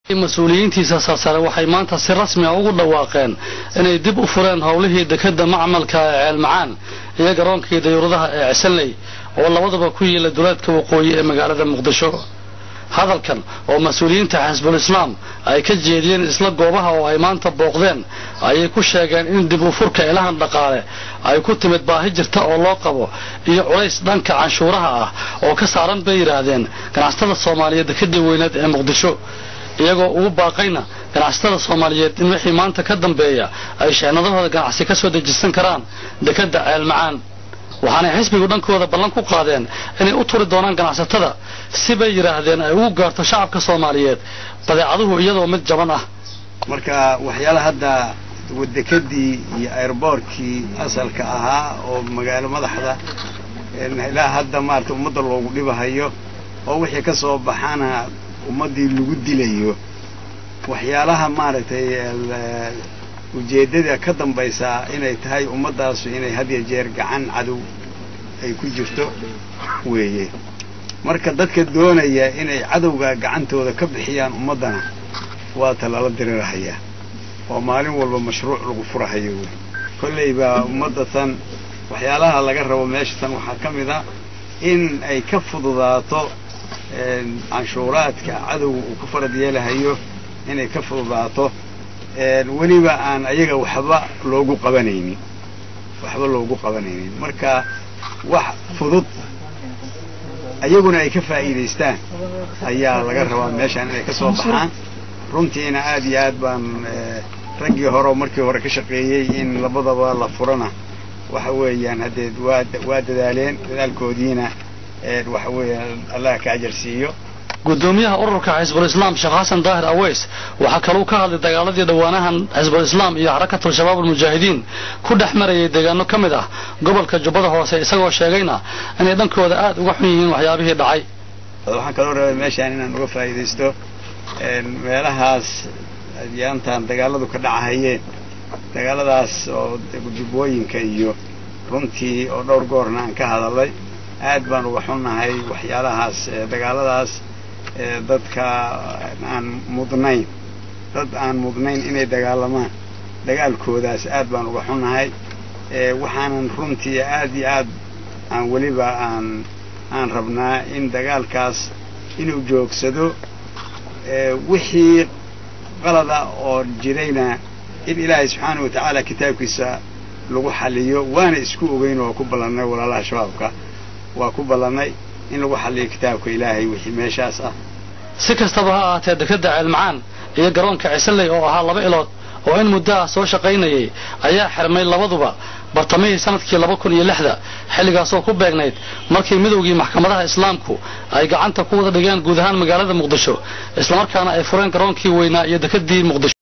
mas-uuliyiintiisa sarsare waxay maanta si rasmi a ugu dhawaaqeen inay dib u fureen howlihii dekadda macmalka ee ceelmacaan iyo garoonkii dayuuradaha ee cisanley oo labaduba ku yiila duleedka waqooyi ee magaalada muqdisho hadalkan oo mas-uuliyiinta xisbul islaam ay ka jeediyeen isla goobaha oo ay maanta booqdeen ayay ku sheegeen in dib u furka ilahan dhaqaale ay ku timid baahi jirta oo loo qabo iyo culays dhanka canshuuraha ah oo ka saaran bay yidhaahdeen ganacsatada soomaaliyeed dekadii weyneed ee muqdisho iyagoo ugu baaqayna ganacsatada soomaaliyeed in wixii maanta ka dambeeya ay sheenadahooda ganacsi ka soo dejisan karaan dekadda ceelmacaan waxaanay xisbigu dhankooda ballan ku qaadeen inay u turi doonaan ganacsatada si bay yidhaahdeen ay ugu gaarto shacabka soomaaliyeed badeecaduhu iyadoo mid jaban ah marka waxyaala hadda dekadii iyo airboortkii asalka ahaa oo magaalo madaxda ilaa hadda maarata ummadda loogu dhibahayo oo wixii ka soo baxana ummaddii lagu dilayo waxyaalaha maaragtay ujeeddada ka dambaysaa inay tahay ummaddaasu inay had ya jeer gacan cadow ay ku jirto weeye marka dadka doonaya inay cadowga gacantooda ka bixiyaan ummaddana waa ta lala dirirhayaa oo maalin walba mashruuc lagu furahayo wey kolley baa ummadda tan waxyaalaha laga rabo meesha tan waxaa ka mid a in ay ka fududaato canshuuraadka cadowga uu ku farad yeelahayo inay ka fududaato weliba aan ayaga waxba loogu qabanaynin waxba loogu qabanaynin marka wax fudud ayaguna ay ka faa'iidaystaan ayaa laga rabaa meeshaan inay ka soo baxaan runtiina aad iyo aad baan raggii hore oo markii hore ka shaqeeyey in labadaba la furana waxa weeyaan haddee waa waa dadaaleen dadaalkoodiina waxa weeya allah ka ajar siiyo gudoomiyaha ururka xisbul islaam sheekh xasan daahir aweys waxaa kaluu ka hadlay dagaaladii dhowaanahan xisbul islaam iyo xarakatul shabaab almujaahidiin ku dhex marayay deegaano ka mid ah gobolka jubbada hoose isagoo sheegayna inay dhankooda aad uga xun yihiin waxyaabihii dhacay waxaan kaloo rabay meeshaan inaan uga faa'iidaysto meelahaas yaantaan dagaaladu ka dhacahayeen dagaaladaas oo jubbooyinka iyo runtii oo dhowr goorna aan ka hadalay aad baan uga xunnahay waxyaalahaas dagaaladaas dadka aan mudnayn dad aan mudnayn inay dagaalamaan dagaalkoodaas aad baan uga xunnahay waxaanan runtii aad iyo aad aan weliba aan aan rabnaa in dagaalkaas inuu joogsado wixii qalada oo jirayna in ilaahay subxaana wa tacaala kitaabkiisa lagu xaliyo waana isku ogeyn oo ku ballannay walaalaha shabaabka waa ku ballannay in lagu xaliyo kitaabka ilaahay wixii meeshaas ah si kastaba ha ahaatee dekadda ceelmacaan iyo garoonka cisanley oo ahaa laba ilood oo in muddo ah soo shaqaynayay ayaa xirmay labaduba bartamihii sanadkii laba kun iyo lixda xilligaasoo ku beegnayd markii midowgii maxkamadaha islaamku ay gacanta ku wada dhigeen guud ahaan magaalada muqdisho islamarkaana ay fureen garoonkii weynaa iyo dekadii muqdisho